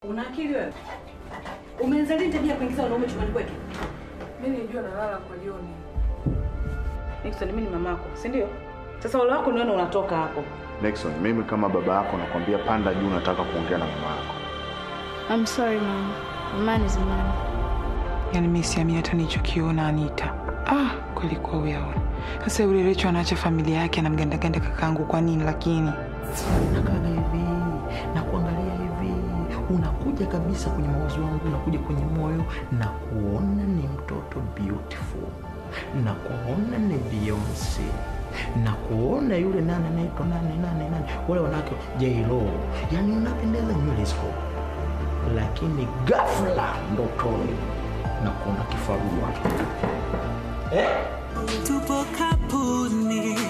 Una akili wewe? Umeanza lini tabia ya kuingiza wanaume chumbani kwetu? Mimi nilijua nalala kwa Joni. Nixon, mimi ni mamako, si ndio? Sasa wale wako nione unatoka hapo. Nixon, mimi kama baba yako nakwambia panda juu, nataka kuongea na mama yako. I'm sorry mama. Man is man. Yaani mimi siamini hata nilichokiona Anita. Ah, kweli kwa uyaona. Sasa yule Recho anaacha familia yake anamgandaganda kakaangu kwa nini lakini? nakaga hivi na kuangalia hivi, unakuja kabisa kwenye mawazo yangu, unakuja kwenye moyo na kuona ni mtoto beautiful, na kuona ni Beyonce na kuona yule nane anaitwa nane nane nane, wale wanawake J-Lo, yani unapendeza nywele ziko, lakini ghafla ndotoni na kuona kifarua eh? tupo kapuni